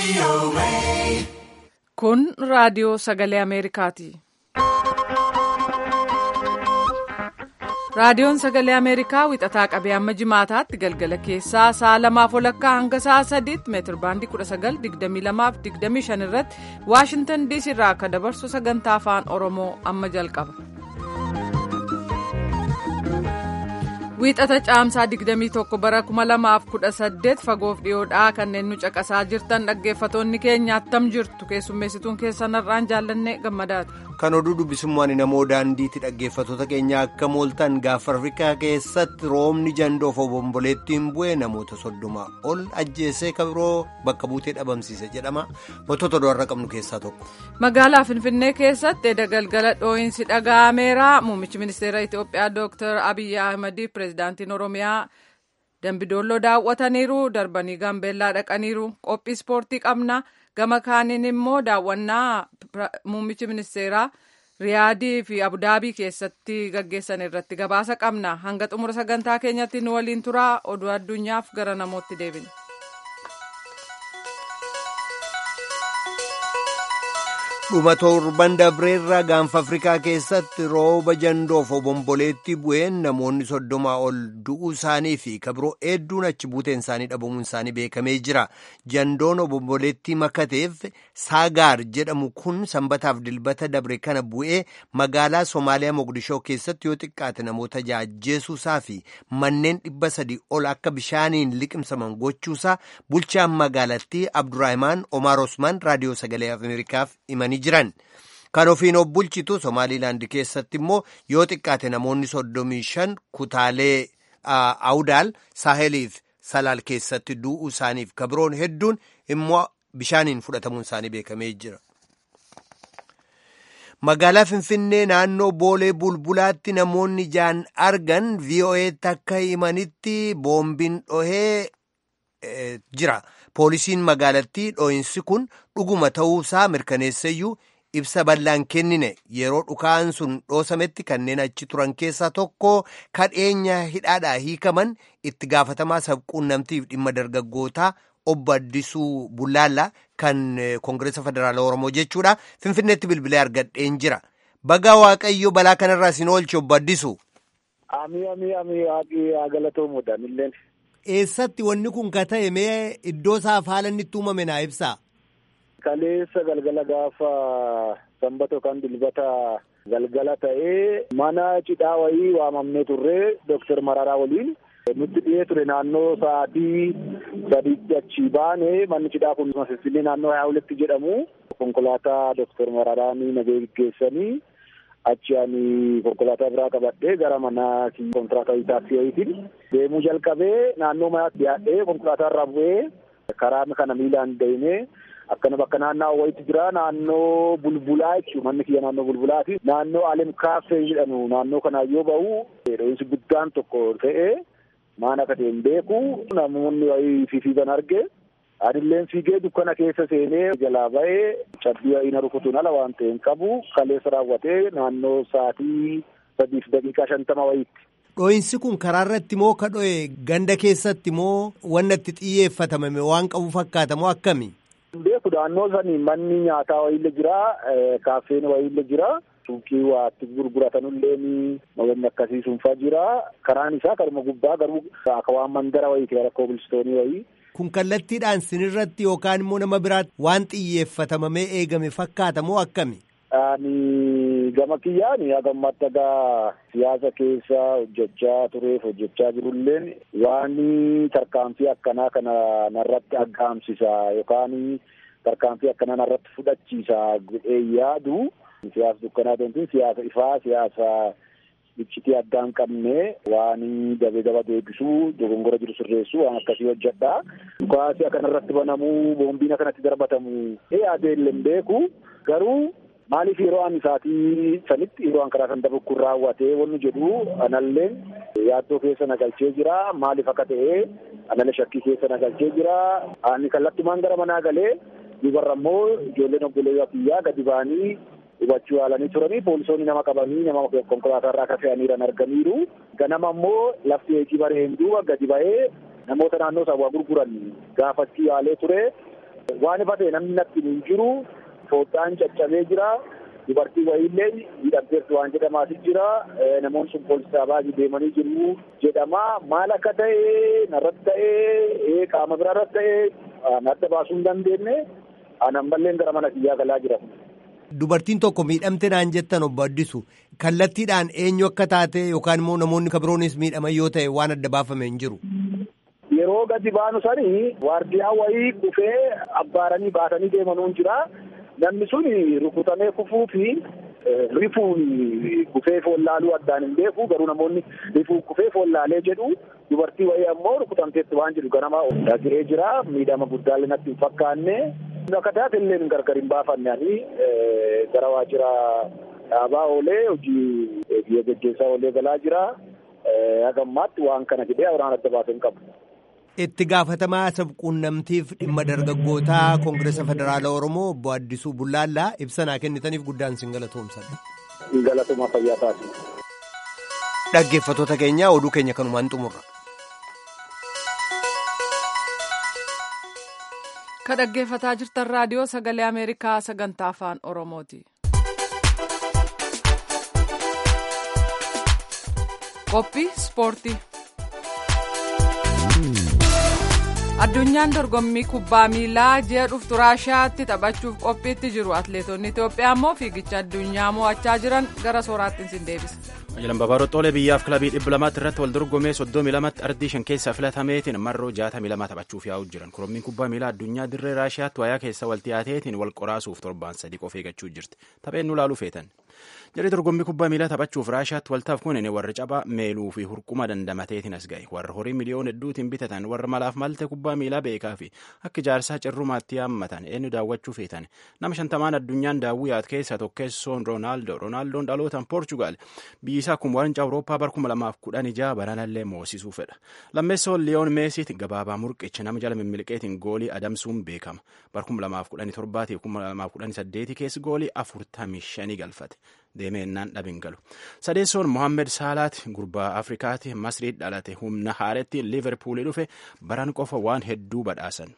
Kun raadiyoo sagalee Ameerikaati. Raadiyoon sagalee Ameerikaa wixataa qabee amma jimaataatti galgala keessaa sa'a lamaaf walakkaa hanga sa'a sadiitti meetir baandii 1922-25 irratti Waashintan diisii irraa akka dabarsu sagantaa afaan Oromoo amma jalqaba. Wiixata caamsaa 21 bara 2018 fagoof dhiyoodhaa kanneen nu caqasaa jirtan dhaggeeffatoonni keenya attam jirtu keessummeessituun keessan har'aan jaallanne gammadaatu. Kan oduu dubbisummaan namoo daandiitti dhaggeeffatoota keenya akka mooltan gaafa Afrikaa keessatti roobni jandoof obomboleettiin bu'ee namoota soddoma ol ajjeesee kabiroo bakka buutee dhabamsiise jedhama. Mootota do'arra qabnu keessaa tokko. Magaalaa Finfinnee keessatti edda galgala dhoo'insi dhaga'ameera. Muummichi ministeera Itoophiyaa Dr. Abiyyi Ahmadi pirezidaantiin Oromiyaa Dambidoolloo daawwataniiru. Darbanii Gaambeellaa dhaqaniiru. Qophii ispoortii qabna. Gama kaaniin immoo daawwannaa muummichi ministeeraa Riyaadii fi Abudaabii keessatti gaggeessan irratti gabaasa qabna. Hanga xumura sagantaa keenyatti nu waliin turaa oduu addunyaaf gara namootti deebina. dhuma torban dabreerraa gaanfa afrikaa keessatti rooba jandoof obomboleetti bu'een namoonni soddomaa ol du'uu isaanii fi kabiroo hedduun achi buuteen isaanii dhabamuun isaanii beekamee jira jandoon obomboleetti makateef saagaar jedhamu kun sanbataaf dilbata dabre kana bu'ee magaalaa soomaaliyaa moqdishoo keessatti yoo xiqqaate namoota jaajjeesuusaa fi manneen dhibba sadii ol akka bishaaniin liqimsaman gochuusaa bulchaan magaalattii abduraahimaan omaar osmaan raadiyoo sagalee ameerikaaf himanii jiran kan ofiin of bulchitu somaaliilaand keessatti immoo yoo xiqqaate namoonni soddomii shan kutaalee awudaal saaheliif salaal keessatti du'uu isaaniif kabiroon hedduun immoo bishaaniin fudhatamuun isaanii beekamee jira. magaalaa finfinnee naannoo boolee bulbulaatti namoonni jaan argan vo'eetti akka himanitti boombiin dhohee jira. poolisiin magaalattii dhoo'insi kun dhuguma ta'uusaa mirkaneesseyyuu ibsa bal'aan kennine yeroo dhukaan sun dhoosametti kanneen achi turan keessaa tokko kadheenya hidhaadhaa hiikaman itti gaafatamaa sabquunnamtiif dhimma dargaggootaa obbo Addisuu Bullaallaa kan Koongireesa Federaalaa Oromoo jechuudha. Finfinneetti bilbilee argadheen jira. Baga Waaqayyo balaa kanarraa isin oolche obbo Addisuu. Amii amii amii waaqii galatoomuudha milleen. Eessatti wanni kun ka ta'e mee iddoo isaaf haala inni itti uumame naa ibsaa? Kaleessa galgala gaafa sanbata yookaan dilbata galgala ta'ee mana cidhaa wayii waamamnee turree Dooktar Mararaa waliin nutti dhiyee ture naannoo sa'aatii sadiitti achii baane manni cidhaa kun Finfinnee naannoo Haawuletti jedhamu konkolaataa Dooktar Mararaa nagee geggeessanii achi ani konkolaataa biraa qabadhee gara mana kontiraataa taaksii wayiitiin deemuu jalqabee naannoo manaatti dhiyaadhee konkolaataa irraa bu'ee karaa kana miilaan deemee akkana bakka naannoo wayiitti jira naannoo bulbulaa jechuun manni kiyya naannoo bulbulaati naannoo alem kaaffee jedhamu naannoo kanaa yoo ba'u dho'iinsi guddaan tokko ta'ee maan akka ta'e hin beeku namoonni wayii fiigan arge Adilleen fiigee dukkana keessa seenee jalaa ba'ee cabbii wayii na rukutuun ala waan ta'e hin qabu kaleessa raawwatee naannoo sa'aatii sadiif daqiiqaa shantama wayiitti. Dho'iinsi kun karaa irratti moo ka dho'e ganda keessatti moo wanna itti xiyyeeffatamame waan qabu fakkaata moo akkami? Beeku naannoo sanii manni nyaataa wayiillee jira kaaffeen wayiillee jira. Suuqii waa itti gurguratanullee wanni akkasii sunfaa jira. Karaan isaa karuma gubbaa garuu akka waan mandara wayiiti gara koobilistoonii wayii. Kun kallattiidhaan sinirratti yookaan immoo nama biraatti waan xiyyeeffatamamee eegame fakkaata moo akkami? Ani gama kiyyaan hagammaatti egaa siyaasa keessa hojjechaa tureef hojjechaa jirulleen waan tarkaanfii akkanaa kana narratti aggaamsisa yookaan tarkaanfii akkanaa narratti fudhachiisa jedhee yaadu siyaasa dukkanaa ta'e siyaasa ifaa siyaasa ibsitii addaa hin qabne waan dabee daba deebisuu dogongora jiru sirreessuu waan akkasii hojjedha. Dhukaasii akkanarratti banamuu boombiin akkanatti darbatamu adeemee hin beeku garuu maaliif yeroo an isaatii sanitti yeroo an karaa san dabukkuun raawwatee wanni jedhu analleen yaaddoo keessa nagalchee jira maaliif akka ta'e anallee shakkii keessa nagalchee jira ani kallattumaan gara manaa galee dubarra immoo ijoolleen obboleeyyaa kiyyaa gadi ba'anii hubachuu yaalanii turanii poolisoonni nama qabanii nama konkolaataa irraa akka fe'aniiran arganiiru ganama immoo lafti eegii bareen duuba gadi ba'ee namoota naannoo isaa waa gurguran gaafachuu yaalee ture waan ifa ta'e namni natti hin jiru fooddaan caccabee jira dubartii wayiillee hidhamteerti waan jedhamaati jira namoonni sun poolisii xaabaajii deemanii jiru jedhama maal akka ta'e narratti ta'e qaama biraarratti ta'e adda baasuu hin dandeenye anan balleen gara mana kiyyaa galaa jira. Dubartiin tokko miidhamte naan jettan obbo Addisu kallattiidhaan eenyu akka taate yookaan immoo namoonni kabiroonis miidhaman yoo ta'e waan adda baafame hin jiru. Yeroo gadi baanu sanii waardiyaa wayii kufee abbaaranii baatanii deemanuun jira. Namni sun rukutamee kufuu fi rifuun kufee follaaluu addaan hin beeku garuu namoonni rifuu kufee follaalee jedhu dubartii wayii ammoo rukutamteetti waan jedhu ganama dhagiree jira miidhama guddaallee natti hin fakkaanne. Akka taate illee gargar hin baafanne ani gara waajjira dhaabaa oolee hojii biyya gaggeessaa oolee galaa jira. Hagammaatti waan kana jedhee waraan adda baasee hin qabu. Itti gaafatamaa sabquunnamtiif dhimma dargaggootaa Koongireesa Federaala Oromoo obbo Addisuu Bullaallaa ibsa naa kennitaniif guddaan sin galatoomsadha. Galatoomaa fayyaa taasisu. Dhaggeeffattoota keenya oduu keenya kanumaan xumurra. Ka dhaggeeffataa jirtan raadiyoo sagalee Ameerikaa sagantaa afaan Oromooti. Qophii Ispoortii. Addunyaan dorgommii kubbaa miilaa ji'a dhuftu Raashiyaatti taphachuuf qophiitti jiru. Atileetonni Itoophiyaa immoo fiigicha addunyaa mo'achaa jiran gara sooraatti sin deebisa. Ajalan Babaaroo Xoolee biyyaaf kilabii dhibba lamaatti irratti wal dorgomee soddomii lamatti ardii shan keessaa filatameetiin marroo jaatamii lama taphachuuf yaa'u jiran. Korommiin kubbaa miilaa addunyaa dirree Raashiyaatti wayaa keessa wal dhiyaateetiin wal qoraasuuf torbaan sadii qofa eeggachuu jirti. Tapheen nu laaluu feetan. Jarri dorgommii kubbaa miilaa taphachuuf Raashiyaatti waltaaf kunin warri caphaa meeluu fi hurquma dandamateetiin as ga'e. Warra horii miliyoona hedduutiin bitatan warra malaaf malte kubbaa miilaa beekaa fi akka ijaarsaa cirrumaatti yaammatan eenyu daawwachuu feetan. Nama shantamaan addunyaan daawwii yaad keessaa tokkeessoon Roonaaldoo. Roonaaldoon dhalootaan Poorchugaal biyyi isaa kun waancaa Awurooppaa bara kuma lamaaf kudhan ijaa baranallee moosisuu fedha. Lammeessoon Liyoon Meesiit gabaabaa murqicha nama jala mimmiqeetiin goolii adamsuun beekama. Bara kuma lamaaf kudhanii torbaatiif kuma lamaaf kudhanii saddeetii keessa goolii afurtamii shanii galfate. Deemee innaan dhabin galu. Sadeessoon Mohaammed Saalaat gurbaa Afrikaati Masriit dhalate humna haaretti Liverpoolii dhufe baran qofa waan hedduu badhaasan.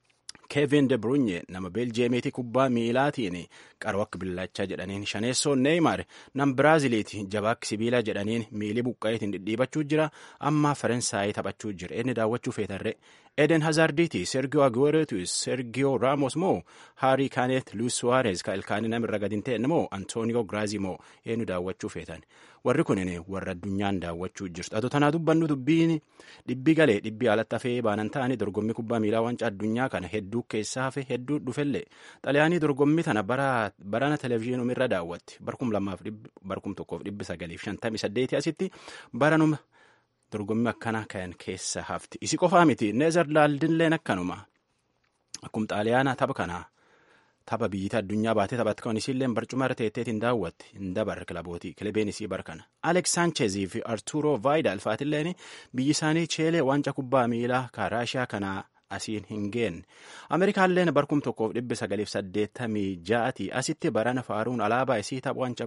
Kevin De Bruyne nama Beeljeemiiti kubbaa miilaatiin qaroo akka billachaa jedhaniin shaneessoon Neymar nam Biraaziliiti jabaa akka sibiilaa jedhaniin miilii buqqa'eetiin dhidhiibachuu jira amma Faransaayii taphachuu jira inni daawwachuu feetarre Eden Hazardiiti Sergio Aguerooti Sergio Ramos moo Harry Kane Luis Suarez ka ilkaanii namirra gadi hin ta'e moo Antonio Grazzi moo eenyu daawwachuu feetan warri kunin warra addunyaan daawwachuu jirtu atu tanaa dubbannu dubbiin dhibbi galee dhibbi alatti hafee baanan ta'anii dorgommii kubbaa miilaa wancaa addunyaa kana hedduu keessaa hafe hedduu dhufellee xaliyaanii dorgommii tana barana televezyiinum irra daawwatti barkum lamaaf barkum tokkoof dhibbi sagaliif shantamii saddeetii asitti baranuma dorgommii akkana kan keessa hafti isi qofaa miti neezerlaandilleen akkanuma akkum xaaliyaana tapha kanaa tapha biyyita addunyaa baatee taphatti kan isiilleen barcuma irra teetteetiin daawwatti hin dabarre kilabootii kilabeen isii barkana Alex Saanchezii fi Arturo Vaayidal faatilleen biyyi isaanii cheelee wanca kubbaa miilaa kan Raashiyaa kanaa asiin hin geenne ameerikaalleen barkum tokkoof dhibbi sagaliif saddeettamii ja'ati asitti barana faaruun alaabaa isii tapha wanca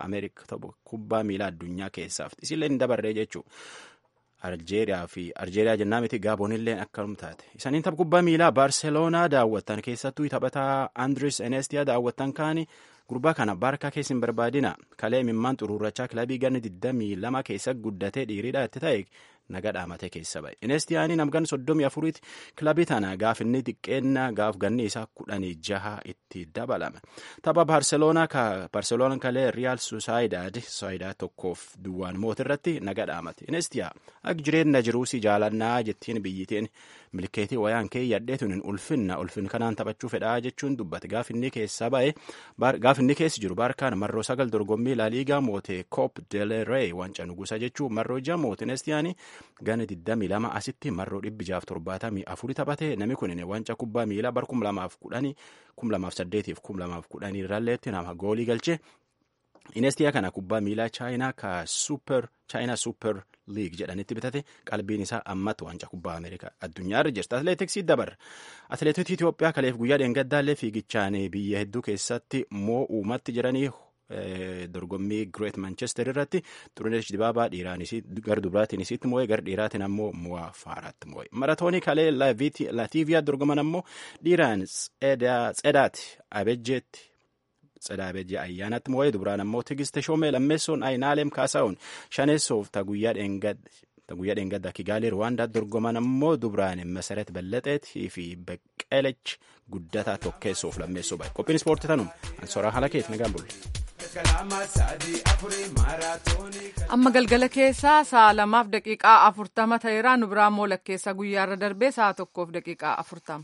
kubbaa miilaa addunyaa keessaaf isiilleen hin dabarree jechuu Aljeeriyaa fi Aljeeriyaa jennaa miti Gaaboonilleen akkanum taate. Isaniin tapha kubbaa miilaa Baarseloonaa daawwattan keessattuu taphataa Andres Enestiyaa daawwattan kaani gurbaa kana barkaa keessa hin barbaadina. Kalee imimmaan xuruurrachaa kilabii ganni 22 keessa guddatee dhiiriidha itti ta'e naga dhaamatee keessa ba'e. Inestiyaanii namgan soddomii afuriiti kilabii tana gaaf inni xiqqeenna gaaf ganni isaa kudhanii jaha itti dabalame. Tapha Baarseloonaa ka Baarseloonaan kalee Riyaal Susaayidaad Susaayidaad tokkoof duwwaan mootirratti naga dhaamate. Inestiyaa akka jireenya jiruusi jaalannaa jettiin biyyitiin milkeetii wayaan kee yadheetuun ulfinna ulfin kanaan taphachuu fedhaa jechuun dubbate gaaf inni keessa ba'e gaaf inni keessa jiru baarkaan marroo sagal dorgommii laaliigaa moote koop delerey wanca nugusa jechuun marroo ija moote inestiyaanii gana 22 asitti marroo 674 taphate namni kun wanca kubbaa miilaa bar 2010 2008 fi 2010 irralleetti nama goolii galche inestiyaa kana kubbaa miilaa chaayinaa ka super chaayinaa super liig jedhanitti bitate qalbiin isaa ammatti wanca kubbaa ameerikaa addunyaa irra jirti atleetiksii dabarra atleetota itiyoophiyaa kaleef guyyaa dheengaddaallee fiigichaan biyya hedduu keessatti moo uumatti jiranii dorgommii Great Manchester irratti Xurunesh Dibaabaa dhiiraanis gara dubraatiin isitti moo'ee gara dhiiraatiin ammoo Muwaa Faaraatti moo'e. Maratoonii kalee Latiiviyaa dorgoman ammoo dhiiraan Tsedaati Abejjeetti Tsedaa Abejjee ayyaanatti moo'ee dubraan ammoo Tigiste Shoomee lammeessoon Ayinaaleem Kaasaa'uun shaneessoof taguyyaa dheengadde. guyyaa dheengaddaa Kigaalee Ruwaandaa dorgoman ammoo dubraan Masaret Ballaxeetii fi Beqqelech guddataa tokkeessuuf lammeessuu bahe. Qophiin ispoortii tanuma. Ansoraa haala keeti nagaan bulle. Amma galgala keessaa sa'a lamaaf daqiiqaa afurtama ta'eera nu biraa moolakkeessa guyyaarra darbee sa'a tokkoof daqiiqaa afurtama.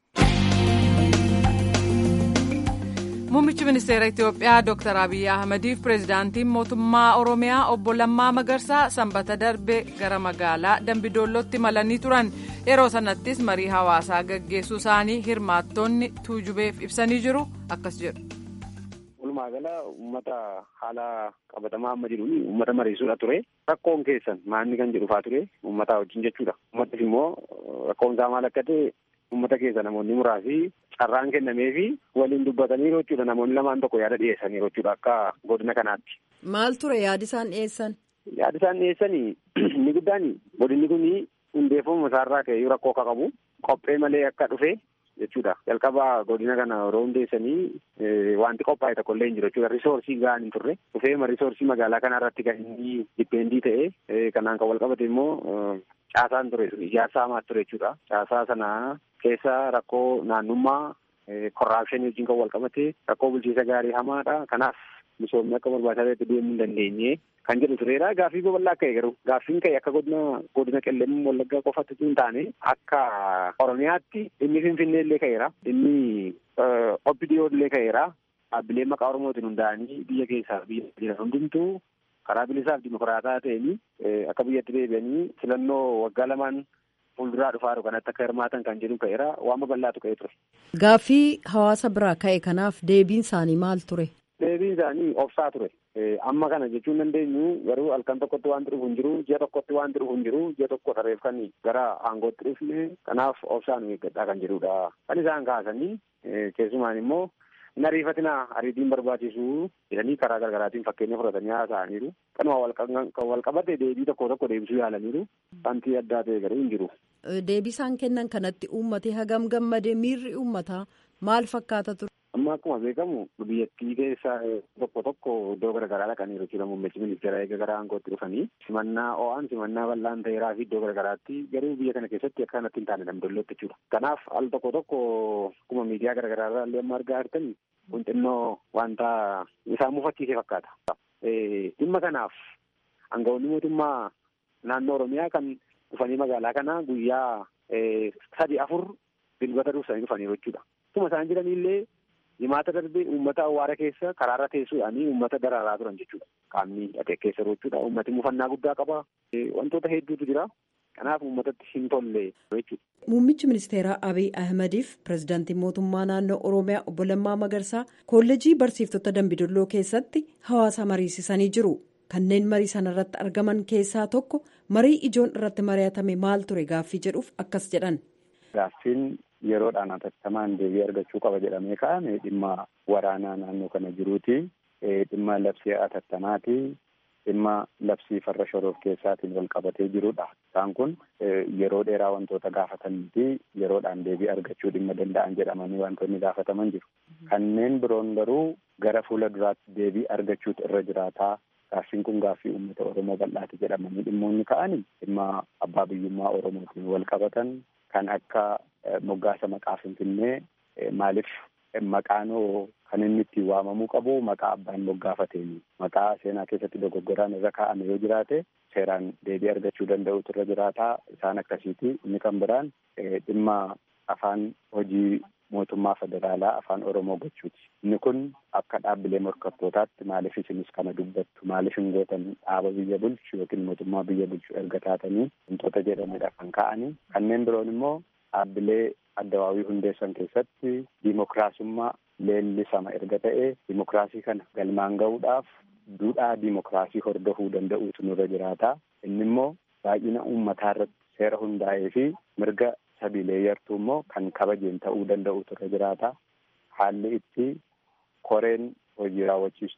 Muummichi ministeera Itoophiyaa Dr. Abiyyi Ahmadiif pireezidaantiin mootummaa Oromiyaa obbo Lammaa Magarsaa sanbata darbe gara magaalaa Dambidoollootti malanii turan. Yeroo sanattis marii hawaasaa gaggeessuu isaanii hirmaattonni tuujubeef ibsanii jiru. Akkas jedhu. Walumaa gala uummata haala qabatamaa amma jiruun uummata mariisuudha ture. Rakkoon keessan maanni kan jedhu faa ture uummataa wajjin jechuudha. Uummattis immoo rakkoon isaa maal akka ta'e uummata keessa namoonni muraasi carraan kennamee fi waliin dubbataniiru jechuudha. Namoonni lamaan tokko yaada dhiyeessaniiru jechuudha akka godina kanaatti. Maal ture yaadi isaan dhiyeessan? Yaadi isaan dhiyeessan inni guddaan godinni kun hundeeffamuma isaarraa ka'ee rakkoo akka qabu qophee malee akka dhufe jechuudha. Jalqaba godina kana yeroo hundeessanii wanti qophaa'e tokko illee hin jiru jechuudha. Risoorsii gahaan hin turre. Dhufeema risoorsii magaalaa kana irratti kan inni dipeendii ta'e kanaan kan wal qabate immoo caasaan ture ijaarsa hamaa ture jechuudha. Caasaa sana keessa rakkoo naannummaa korraapshinii wajjin kan wal qabate rakkoo bulchiinsa gaarii hamaadha. Kanaaf misoomni akka barbaachisaa ta'etti deemuu hin dandeenye kan jedhu tureera. Gaaffii babal'aa ka'e garuu gaaffiin ka'e akka godina godina qellem wallaggaa qofatti hin taane akka oromiyaatti dhimmi finfinnee illee ka'eera. Dhimmi obbidiyoo illee ka'eera. Dhaabbileen maqaa oromootiin hundaa'anii biyya keessaa biyya jiran hundumtuu karaa bilisaaf dimokiraataa ta'anii akka biyyatti deebi'anii filannoo waggaa lamaan fuulduraa dhufaa kanatti akka hirmaatan kan jedhu ka'eera waan babal'aatu ka'ee ture. Gaaffii hawaasa biraa ka'e kanaaf deebiin isaanii maal ture? Deebiin isaanii obsaa ture. Amma kana jechuun dandeenyu garuu halkan tokkotti waan dhufu hin jiru, ji'a tokkotti waan dhufu hin jiru, ji'a tokko tareef kan gara aangootti dhufne kanaaf obsaan eeggadhaa kan jedhudha. Kan isaan kaasanii keessumaan immoo hin ariifatinaa ariitiin barbaachisu jedhanii karaa garaagaraatiin fakkeenya fudhatanii haasa'aniiru. Kanuma wal qabate deebii tokko tokko deebisuu yaalaniiru. Wanti addaa ta'e garuu hin jiru. Deebii isaan kennan kanatti uummatee hagam gammadee miirri uummataa maal fakkaata ture? Amma akkuma beekamu biyyattii keessa tokko tokko iddoo garaagaraa dhaqaniiru jechuudha muummichi ministeera eega gara aangootti dhufanii simannaa o'aan simannaa bal'aan ta'eeraa fi iddoo garaagaraatti garuu biyya kana keessatti akka kanatti hin taane damdollotti jechuudha. Kanaaf al tokko tokko akkuma miidiyaa garaagaraa irraa illee amma argaa jirtan kun xinnoo wanta isaan mufachiise fakkaata. Dhimma kanaaf aangawoonni mootummaa naannoo Oromiyaa kan dhufanii magaalaa kana guyyaa sadi afur dilbata dursanii dhufaniiru jechuudha. Akkuma isaan jiranillee himaata darbee uummata awwaara keessa karaarra teessuudhaanii uummata daraaraa turan jechuudha. Qaamni dhaqee keessa jechuudha. Uummati mufannaa guddaa qaba. Wantoota hedduutu jira. Kanaaf uummatatti hin tolle jechuudha. Muummichi ministeeraa Abiy Ahmediif pirezidaantiin mootummaa naannoo Oromiyaa obbo Lammaa Magarsaa kolleejii barsiiftota Dambidolloo keessatti hawaasa mariisisanii jiru. Kanneen marii sana irratti argaman keessaa tokko marii ijoon irratti mari'atame maal ture gaaffii jedhuuf akkas jedhan. Gaaffiin yeroodhaan hatattamaan deebii argachuu qaba jedhamee ka'ame dhimma waraanaa naannoo kana jiruuti. Dhimma labsii hatattamaati. Dhimma labsii farra shoroof keessaatiin wal qabatee jirudha. Isaan kun yeroo dheeraa wantoota gaafatanii fi yeroodhaan deebii argachuu dhimma danda'an jedhamanii wantoonni gaafataman jiru. Kanneen biroon garuu gara fuula duraatti deebii argachuutu irra jiraataa. Gaaffiin kun gaaffii uummata Oromoo bal'aati jedhamanii dhimmoonni ka'anii dhimma abbaa biyyummaa Oromootiin wal qabatan kan akka moggaasa maqaa Finfinnee maaliif maqaanoo kan inni ittiin waamamuu qabu maqaa abbaan moggaafateeni maqaa seenaa keessatti dogoggoraan irra kaa'ame yoo jiraate seeraan deebii argachuu danda'utu irra jiraataa isaan akkasiiti inni kan biraan dhimma afaan hojii mootummaa federaalaa afaan oromoo gochuuti inni kun akka dhaabbilee morkattootaatti maaliif isinis kana dubbattu maaliif hin gootan dhaaba biyya bulchu yookiin mootummaa biyya bulchu erga taatanii wantoota jedhamedha kan ka'anii kanneen biroon immoo dhaabbilee addawaawii hundeessan keessatti diimokiraasummaa leellisama erga ta'e diimokiraasii kana galmaan ga'uudhaaf duudhaa diimokiraasii hordofuu danda'uutu nurra jiraata inni immoo baay'ina uummataa irratti seera hundaa'ee fi mirga sabiilee yartuu immoo kan kabajeen ta'uu danda'uutu irra jiraata haalli itti koreen hojii raawwachiistuu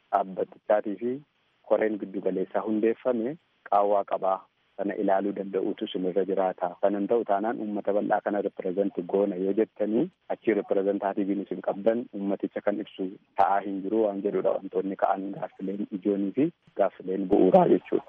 dhaabbatichaatii fi koreen giddugaleessaa hundeeffame qaawwaa qabaa sana ilaaluu danda'uutu sinirra jiraata. Kanan ta'u taanaan uummata bal'aa kana ripireezenti goona yoo jettanii achii ripireezentaatiiviin isin qabdan uummaticha kan ibsu ta'aa hin jiru waan jedhudha wantoonni ka'an gaaffileen ijoonii fi gaaffileen bu'uuraa jechuudha.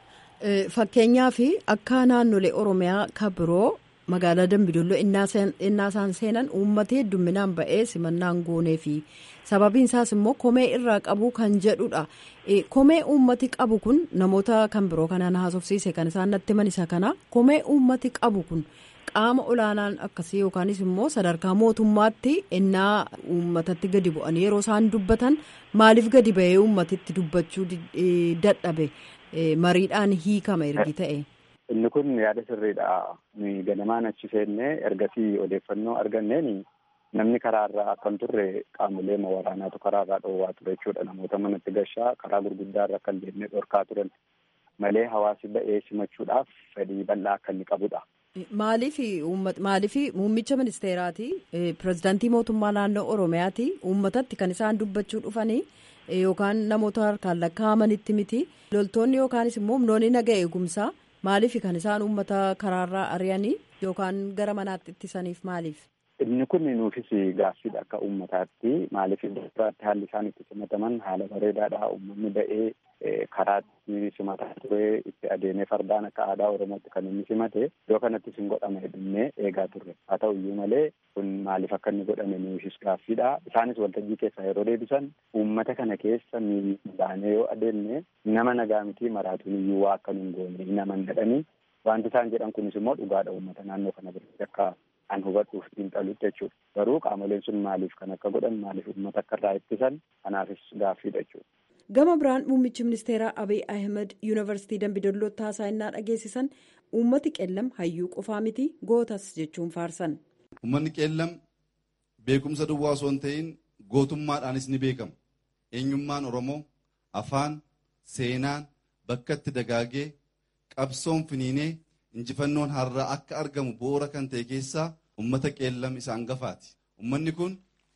Fakkeenyaaf akka naannolee Oromiyaa kan biroo magaalaa Dambidolloo innaasaan seenan uummata heddumminaan ba'ee simannaan goonee fi sababiin isaas immoo komee irraa qabu kan jedhudha. Komee uummati qabu kun namoota kan biroo kanaan haasofsiise kan isaan natti himan isa kana komee uummati qabu kun qaama olaanaan akkasii yookaanis immoo sadarkaa mootummaatti innaa uummatatti gadi bu'anii yeroo isaan dubbatan maaliif gadi ba'ee uummatitti dubbachuu dadhabe mariidhaan hiikama ergi ta'e. Inni kun yaada sirriidha. Nuyi ganamaan achi seennee ergasii odeeffannoo arganneen namni karaarraa akkan turre qaamolee waraanaatu karaarraa dhoowwaa ture jechuudha. Namoota manatti gashaa karaa gurguddaarra akka hin deemne dhorkaa turan malee hawaasi ba'ee simachuudhaaf fedhii bal'aa akka inni qabudha. Maaliif maaliif muummicha ministeeraati pirezidaantii mootummaa naannoo Oromiyaati uummatatti kan isaan dubbachuu dhufanii yookaan namoota harkaan lakkaa'amanitti miti loltoonni yookaanis immoo humnoonni naga eegumsaa. Maaliif kan isaan uummata karaarraa ari'anii yookaan gara manaatti ittisaniif maaliif? Inni kun nuufis gaaffiidha akka uummataatti maaliif iddoo biraatti haalli isaan itti simataman haala bareedaadha uummanni ba'ee karaatti simataa ture itti adeemee fardaan akka aadaa oromootti kan inni simate iddoo kanattis hin godhame jennee eegaa turre haa ta'u iyyuu malee kun maaliif akka inni godhame nuufis gaaffiidha isaanis waltajjii keessaa yeroo deebisan uummata kana keessa baanee yoo adeemne nama nagaa miti maraatuun iyyuu waa akka nun goone naman jedhanii wanti isaan jedhan kunis immoo dhugaadha uummata naannoo kana biratti akka an hubadhuuf xiinxalutti jechuudha. Garuu qaamoleen sun maaliif kan akka godhan maaliif uummata akka irraa ittisan kanaafis gaaffiidha jechuudha. Gama biraan muummichi ministeeraa Abiy Ahmed yuunivarsiitii Dambidollootti haasaa dhageessisan uummati qeellam hayyuu qofaa miti gootas jechuun faarsan. Uummanni qeellam beekumsa duwwaa osoo hin ta'in gootummaadhaanis ni beekama. Eenyummaan Oromoo afaan seenaan bakka itti dagaagee qabsoon finiinee injifannoon har'aa akka argamu bu'uura kan ta'e keessaa ummata qeellam isa hangafaati. Ummanni kun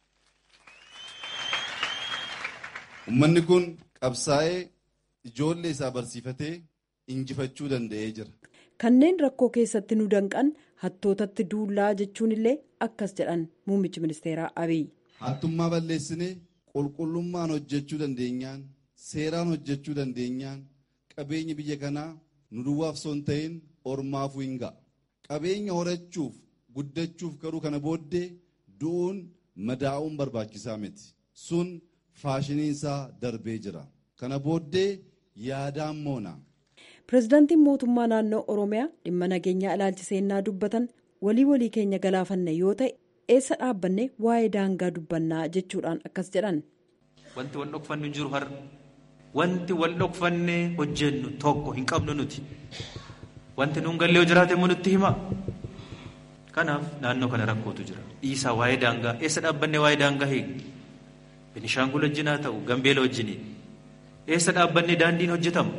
ummanni kun qabsaa'ee ijoollee isaa barsiifatee injifachuu danda'ee jira. Kanneen rakkoo keessatti nu danqan hattootatti duullaa jechuun illee akkas jedhan muummichi ministeeraa Abiy. Hattummaa balleessinee qulqullummaan hojjechuu dandeenyaan seeraan hojjechuu dandeenyaan qabeenyi biyya kanaa nu duwwaaf osoo hin ta'in ormaafuu hin ga'a. Qabeenya horachuuf guddachuuf garuu kana booddee du'uun madaa'uun barbaachisaa miti. Sun faashiniinsaa darbee jira. Kana booddee yaadaan moona. Pireezidaantiin mootummaa naannoo Oromiyaa dhimma nageenyaa ilaalchiseennaa dubbatan walii walii keenya galaafanne yoo ta'e eessa dhaabbanne waa'ee daangaa dubbannaa jechuudhaan akkas jedhan. Wanti wal dhokfannu hin jiru har'a. Wanti wal dhokfannee hojjennu tokko hin qabnu nuti. Wanti nuun gallee yoo jiraate immoo nutti hima. Kanaaf naannoo kana rakkootu jira. Dhiisaa waa'ee daangaa eessa dhaabbannee waa'ee daangaa hiikni. Benishaangul wajjin haa ta'u Gambeela wajjini. Eessa dhaabbannee daandiin hojjetama.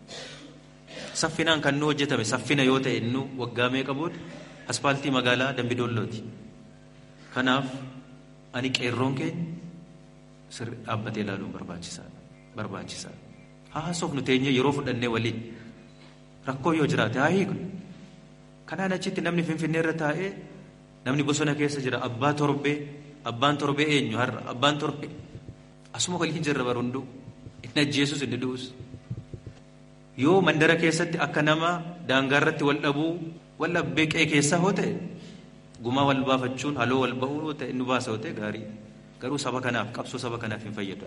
Saffinaan kan nu hojjetame saffina yoo ta'e nu waggaa meeqa booda aspaaltii magaalaa Dambidoollooti. Kanaaf ani qeerroon keenya sirri dhaabbatee ilaaluun barbaachisaadha. Barbaachisaadha. Haasofnu teenyee yeroo fudhannee waliin rakkoo yoo jiraate haa hiiknu. Kanaan achitti namni Finfinnee irra taa'ee namni bosona keessa jira abbaa torbee abbaan torbee eenyu har'a abbaan torbee asuma waliin jirra barunduu inni ajjeesus inni du'us. Yoo mandara keessatti akka nama daangaa irratti wal dhabuu wal dhabbee qe'ee keessaa hoo ta'e gumaa wal baafachuun haloo wal ba'uu yoo ta'e nu baasa yoo ta'e gaarii garuu saba kanaaf qabsoo saba kanaaf hin fayyadu.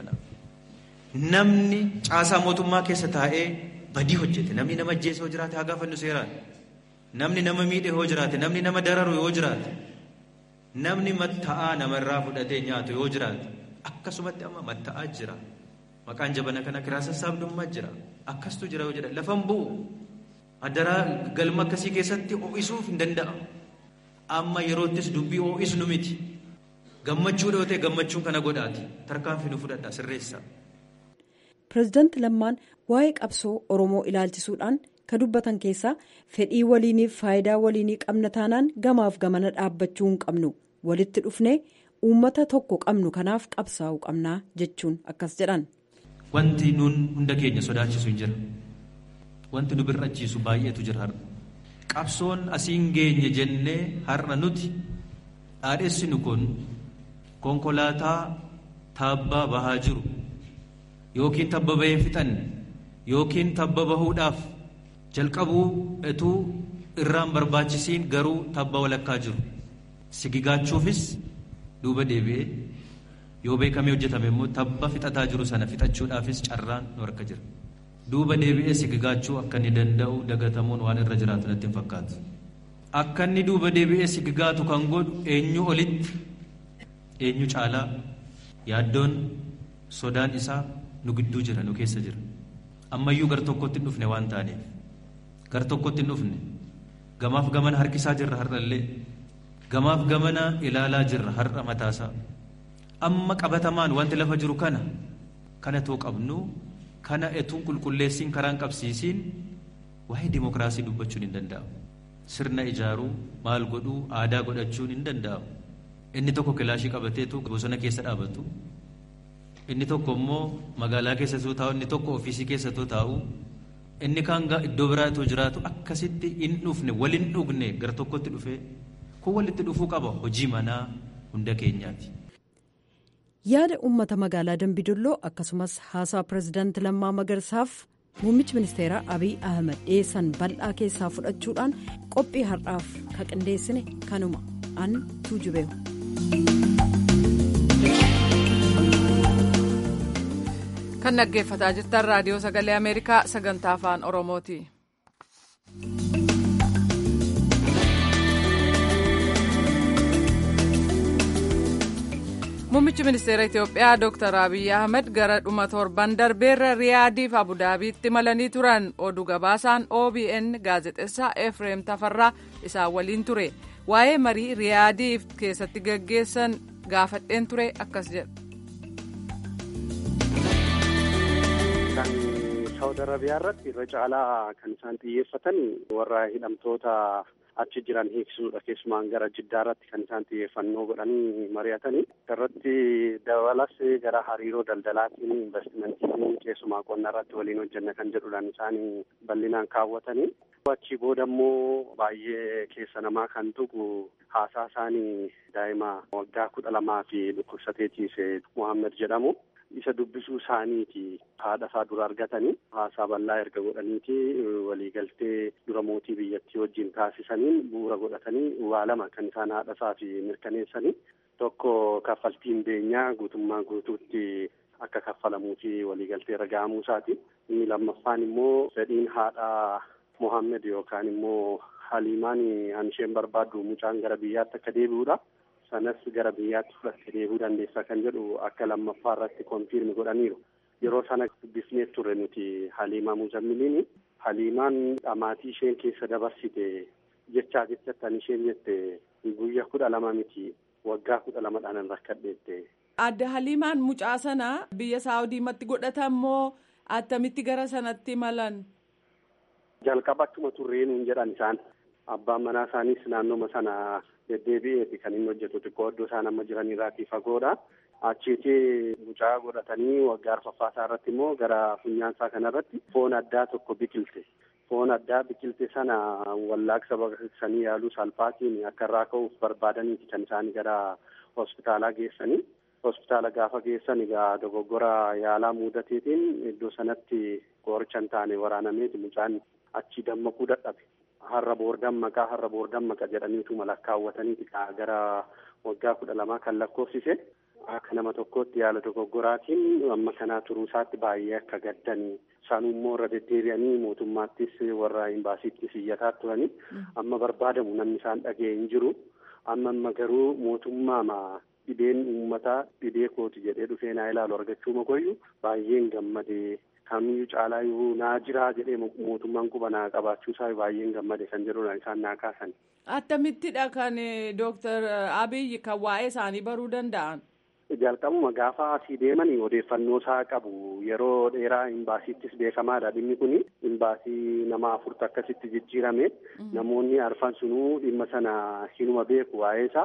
Namni caasaa mootummaa keessa taa'ee badii hojjete namni nama ajjeese yoo jiraate haa gaafannu seeraan. Namni nama miidhe yoo jiraate namni nama dararu yoo jiraate namni matta'aa namarraa fudhatee nyaatu yoo jiraate akkasumatti amma matta'aa jira. Maqaan jabana kana kiraa sassaabdummaa jira. Akkastu jira yoo jedhan lafan bu'u. Adaraa galma akkasii keessatti ho'isuuf hin danda'amu. Amma yeroottis dubbii ho'isnu miti. Gammachuu dhoote gammachuun kana godhaati. Tarkaanfii nu fudhadha sirreessa. Pireezidaanti Lammaan waa'ee qabsoo Oromoo ilaalchisuudhaan ka dubbatan keessaa fedhii waliiniif faayidaa waliinii qabna taanaan gamaaf gamana dhaabbachuu hin qabnu walitti dhufnee uummata tokko qabnu kanaaf qabsaa'uu qabnaa jechuun akkas jedhan. wanti nuun hunda keenya sodaachisu hin jira. Wanti nu birrachiisu baay'eetu jira har'a. Qabsoon asiin geenye jennee har'a nuti dhaadhessinu kun konkolaataa taabbaa bahaa jiru yookiin tabba bahee fixanne yookiin tabba bahuudhaaf jalqabuu etuu irraan barbaachisiin garuu tabba walakkaa jiru. Sigigaachuufis duuba deebi'ee yoo beekamee hojjetame immoo tabba fixataa jiru sana fixachuudhaafis carraan nu harka jira. Duuba deebi'ee sigigaachuu akka inni danda'u dagatamuun waan irra jiraatu natti hin fakkaatu. Akka inni duuba deebi'ee sigigaatu kan godhu eenyu olitti eenyu caalaa yaaddoon sodaan isaa nu gidduu jira nu keessa jira. Ammayyuu gar tokkotti hin dhufne waan taaneef gar tokkotti hin dhufne gamaaf gamana harkisaa jirra har'allee gamaaf gamana ilaalaa jirra har'a mataasaa. Amma qabatamaan wanti lafa jiru kana kana too qabnu kana etuun qulqulleessiin karaan qabsiisiin waa'ee dimokiraasii dubbachuun hin danda'amu. Sirna ijaaruu maal godhuu aadaa godhachuun hin danda'amu. Inni tokko kilaashii qabateetu bosona keessa dhaabatu. Inni tokko immoo magaalaa keessattuu taa'u inni tokko ofiisii keessattuu taa'u. Inni kaan iddoo biraatoo jiraatu akkasitti hin dhufne wal hin dhugne gara tokkotti dhufee kun walitti dhufuu qaba hojii manaa hunda keenyaati. yaada uummata magaalaa dambidolloo akkasumas haasaa pirezidaanti lammaa magarsaaf muummichi ministeeraa abiy ahmed dhiyeessan bal'aa keessaa fudhachuudhaan qophii har'aaf ka qindeessine kanuma an tuujubeehu. kan dhaggeeffataa jirtan raadiyoo sagalee ameerikaa sagantaa afaan oromooti. Muummichi ministeera Itoophiyaa Dr. Abiy Ahmed gara dhuma torban darbeerra Riyaadiif Abudaabiitti imalanii turan oduu gabaasaan OBN gaazexeessaa Efreem Tafarraa isaan waliin ture. Waa'ee marii Riyaadiif keessatti gaggeessan gaafadheen ture akkas jedha. Kan Saawud Arabiyaa irratti irra caalaa kan isaan xiyyeeffatan warra hidhamtoota achi jiran hiiksisuudha keessumaan gara jiddaa irratti kan isaan xiyyeeffannoo godhanii mari'atanii irratti dabalas gara hariiroo daldalaatiin investimentiin keessumaa qonna irratti waliin hojjenna kan jedhudhaan isaan bal'inaan kaawwatanii achi booda immoo baay'ee keessa namaa kan tuqu haasaa isaanii daa'ima waggaa kudha lamaa fi dhukkubsatee ciise Muhammed jedhamu. isa dubbisuu isaaniiti haadha isaa dura argatanii haasaa bal'aa erga godhaniiti waliigaltee dura mootii biyyattii wajjin taasisaniin bu'uura godhatanii waa lama kan isaan haadha isaa fi mirkaneessanii tokko kaffaltiin beenyaa guutummaa guutuutti akka kaffalamuu fi waliigaltee irra ga'amuu isaati inni lammaffaan immoo fedhiin haadha Mohammed yookaan immoo Haliimaan an isheen barbaaddu mucaan gara biyyaatti akka deebi'uudha. sanas gara biyyaatti fudhattee deebi'uu dandeessa kan jedhu akka lammaffaa irratti konfiirmi godhaniiru. Yeroo sana dubbisnee turre nuti Haliimaa Muzammiliin Haliimaan dhamaatii isheen keessa dabarsite jechaa jechattan isheen jette guyyaa kudha lama miti waggaa kudha lama dhaanan rakkadheette. Adda Haliimaan mucaa sana biyya Saawudiimatti godhatan moo attamitti gara sanatti malan? Jalqaba akkuma turreenuun jedhan isaan abbaan manaa isaaniis naannooma sana deddeebi'eeti kan inni hojjetu xiqqoo iddoo isaan amma jiranirraatii fagoodha. Achiitii mucaa godhatanii waggaa arfaffaasaa irratti immoo gara funyaansaa kanarratti foon addaa tokko biqilte. Foon addaa biqilte sana wallaaqsa baqaqsanii yaaluu salphaatiin akka irraa ka'uuf barbaadaniiti kan isaan gara hospitaalaa geessanii. Hospitaala gaafa geessan egaa dogoggora yaalaa muudateetiin iddoo sanatti qoricha hin taane waraanameeti mucaan achi dammaquu dadhabe. harra boordammaqa harra boordammaqa jedhaniitu malakkaawwataniiti gara waggaa kudha lamaa kan lakkoofsise akka nama tokkootti yaala dogoggoraatiin amma kanaa turuu isaatti baay'ee akka gaddanii isaanuu immoo irra deddeebi'anii mootummaattis warra imbaasiittis iyyataa turanii amma barbaadamu namni isaan dhaga'e hin jiru amma amma garuu mootummaama dhibeen uummataa dhibee kooti jedhee dhufee naa ilaalu argachuu makoyyu baay'een gammadee kamiyyuu caalaa yoo naa jiraa jedhee mootummaan quba naa qabaachuu isaa baay'een gammade kan jedhudha isaan naa kaasan. Attamittidha kan Dooktar Abiy kan waa'ee isaanii baruu danda'an? Jalqabuma gaafa asii deemanii odeeffannoo isaa qabu yeroo dheeraa imbaasiittis beekamaadha dhimmi kun imbaasii nama afurtu akkasitti jijjiirame namoonni arfan sunuu dhimma sana hinuma beeku waa'ee isaa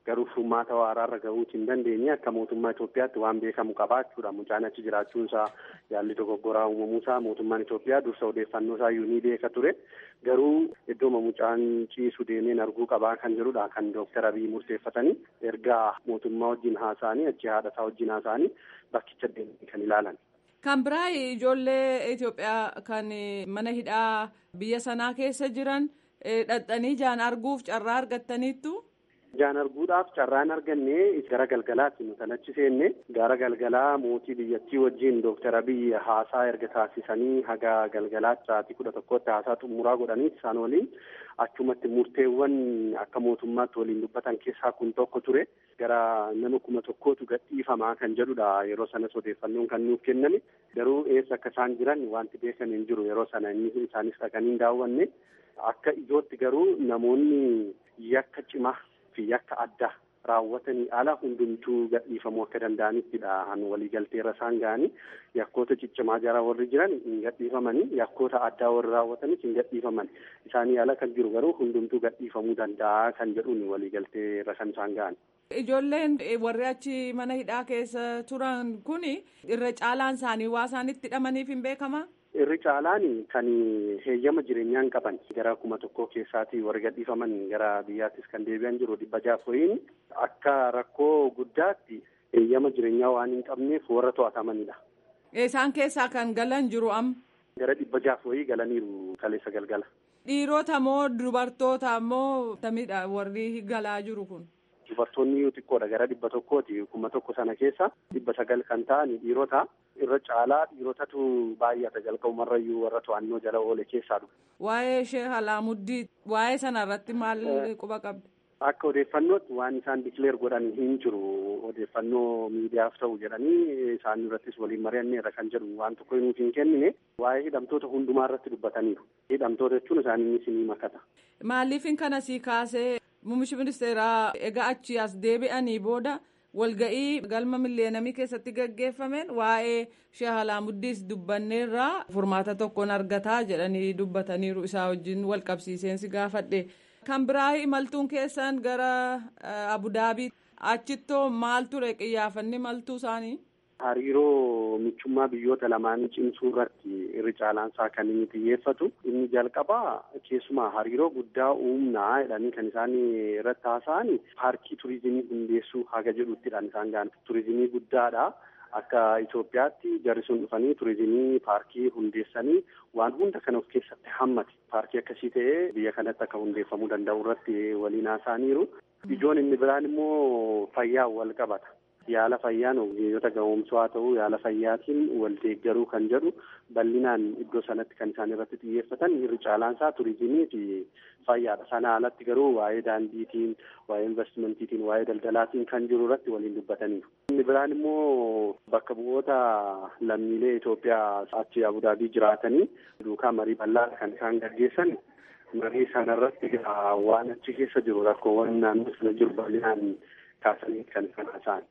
garuu furmaata waraarra gahuuti hin dandeenye akka mootummaa Itoophiyaatti waan beekamu qabaa jechuudha. Mucaan achi jiraachuunsaa yaalli dogoggoraa uumamuusaa mootummaan Itoophiyaa dursa odeeffannoo isaa ni beeka ture. Garuu iddooma mucaan ciisu deemeen arguu qabaa kan jedhudha kan Dooktar Abiy murteeffatanii erga mootummaa wajjin haasa'anii achi haadha isaa wajjin haasa'anii bakkicha deemanii kan ilaalan. Kan biraa ijoollee Itoophiyaa kan mana hidhaa biyya sanaa keessa jiran dhaqxanii jaan arguuf carraa argattaniittu. Jaan arguudhaaf carraan arganne gara galgalaatti nu kan achi seenne gara galgalaa mootii biyyattii wajjin Dooktar Abiy haasaa erga taasisanii haga galgalaatti sa'aatii kudha tokkotti haasaa xumuraa godhanii isaan waliin achumatti murteewwan akka mootummaatti waliin dubbatan keessaa kun tokko ture gara nama kuma tokkootu gadhiifamaa kan jedhudha yeroo sanas odeeffannoon kan nuuf kenname garuu eessa akka isaan jiran wanti beekan hin jiru yeroo sana inni isaanis dhaqanii hin daawwanne akka ijootti garuu namoonni yakka cimaa fi yakka addaa raawwatanii ala hundumtuu gadhiifamuu akka danda'anittidha han waliigalteerra isaan ga'anii yakkoota ciccimaa jara warri jiran hin gadhiifamanii yakkoota addaa warri raawwatanis hin gadhiifaman isaanii ala kan jiru garuu hundumtuu gadhiifamuu danda'a kan jedhuun waliigalteerra kan isaan ga'an. Ijoolleen warri achi mana hidhaa keessa turan kun irra caalaan isaanii waa isaanitti hidhamaniif hin beekamaa? Irri caalaan kan heeyyama jireenyaan qaban gara kuma tokkoo keessaatii warri gadhiifaman gara biyyaattis kan deebi'an jiru dhibba jaafoyin akka rakkoo guddaatti heeyyama jireenyaa waan hin qabneef warra to'atamanidha. Isaan keessaa kan galan jiru am. Gara dhibba jaafoyii galaniiru kaleessa galgala. Dhiirota moo dubartoota moo tamidha warri galaa jiru kun? Dubartoonni xiqqoodha gara dhibba tokkooti kuma tokko sana keessa dhibba sagal kan ta'an dhiirota irra caalaa dhiirotatu baay'ata jalqabumarrayyuu warra to'annoo jala oole keessaa dhufu. Waa'ee ishee Alaamuddii waa'ee sana irratti maal quba qabdi? Akka odeeffannootti waan isaan dikileer godhan hin jiru odeeffannoo miidiyaaf ta'u jedhanii isaan irrattis waliin mari'anneerra kan jedhu waan tokko nuuf hin kennine waa'ee hidhamtoota hundumaa irratti dubbataniiru. Hidhamtoota jechuun isaaniinis ni makata. Maaliifin kana sii kaasee Muummichi ministeeraa egaa achi as deebi'anii booda walga'ii galma milleenamii keessatti gaggeeffameen waa'ee Sheeh Alaamuddis dubbanneerraa furmaata tokkoon argataa jedhanii dubbataniiru isaa wajjin wal qabsiiseensi gaafadhe. Kan biraa imaltuun keessan gara Abudaabii achittoo maal ture qiyyaafanni maltuu isaanii? Hariiroo michummaa biyyoota lamaanii cimsuu irratti irri caalaansaa kan inni xiyyeeffatu inni jalqabaa keessumaa hariiroo guddaa uumnaa jedhanii kan isaan irratti haasa'an paarkii turizimii hundeessuu haga jedhuttidhaan isaan ga'an turizimii guddaadha. Akka Itoophiyaatti jarri sun dhufanii turizimii paarkii hundeessanii waan hunda kan of keessatti hammate paarkii akkasii ta'ee biyya kanatti akka hundeeffamuu danda'u irratti waliin haasa'aniiru. Ijoon inni biraan immoo fayyaa wal qabata. Yaala fayyaan ogeeyyota gahoomsuu haa ta'u yaala fayyaatiin wal deeggaruu kan jedhu bal'inaan iddoo sanatti kan isaan irratti xiyyeeffatan irri caalaansaa turizimii fi fayyaadha. Sana alatti garuu waa'ee daandiitiin, waa'ee investimentiitiin, waa'ee daldalaatiin kan jiru irratti waliin dubbataniiru. Inni biraan immoo bakka bu'oota lammiilee Itoophiyaa achi Abudaabii jiraatanii duukaa marii bal'aa kan isaan gaggeessan marii sanarratti waan achi keessa jiru rakkoowwan naannoo sana jiru bal'inaan kaasanii kan isaan haasa'an.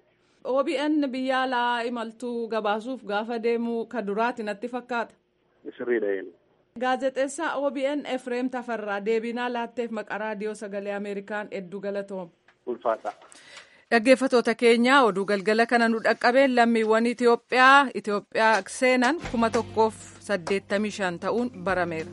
OBN biyya alaa imaltuu gabaasuuf gaafa deemu ka duraati natti fakkaata. Sirriidha. Gaazexeessaa OBN Efreem Tafarraa deebinaa laatteef maqaa raadiyoo sagalee Ameerikaan hedduu galatoom. Ulfaata. Dhaggeeffatoota keenya oduu galgala kana nu dhaqqabeen lammiiwwan Itoophiyaa Itoophiyaa seenan kuma tokkoof saddeettamii shan ta'uun barameera.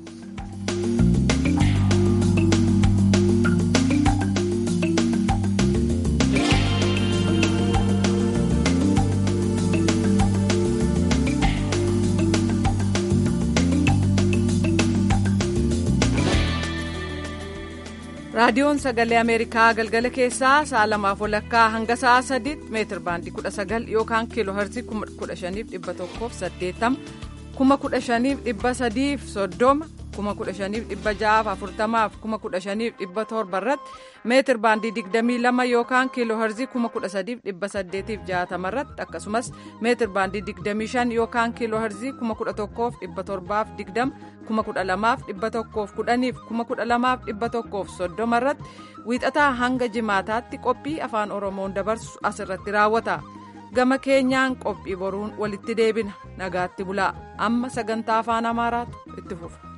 raadiyoon sagalee ameerikaa galgala keessaa sa'a lamaaf walakkaa hanga sa'a sadiitti meetir baandii kudha sagal yookaan kiiloo herzii kudha shaniif dhibba tokkoof saddeettama kuma kudha shaniif dhibba sadiif soddoma kuma kudha shaniif dhibba ja'aaf afurtamaaf kuma kudha shaniif dhibba torba irratti meetir baandii digdamii lama yookaan kiiloo herzii kuma kudha sadiif dhibba saddeetiif jaatama irratti akkasumas meetir baandii digdamii shan yookaan kiiloo herzii kuma kudha tokkoof dhibba torbaaf digdama kuma kudha lamaaf dhibba tokkoof kudhaniif kuma kudha lamaaf dhibba tokkoof soddoma irratti wiixataa hanga jimaataatti qophii afaan oromoon dabarsu asirratti raawwata gama keenyaan qophii boruun walitti deebina nagaatti bulaa amma sagantaa afaan amaaraatu itti fufa.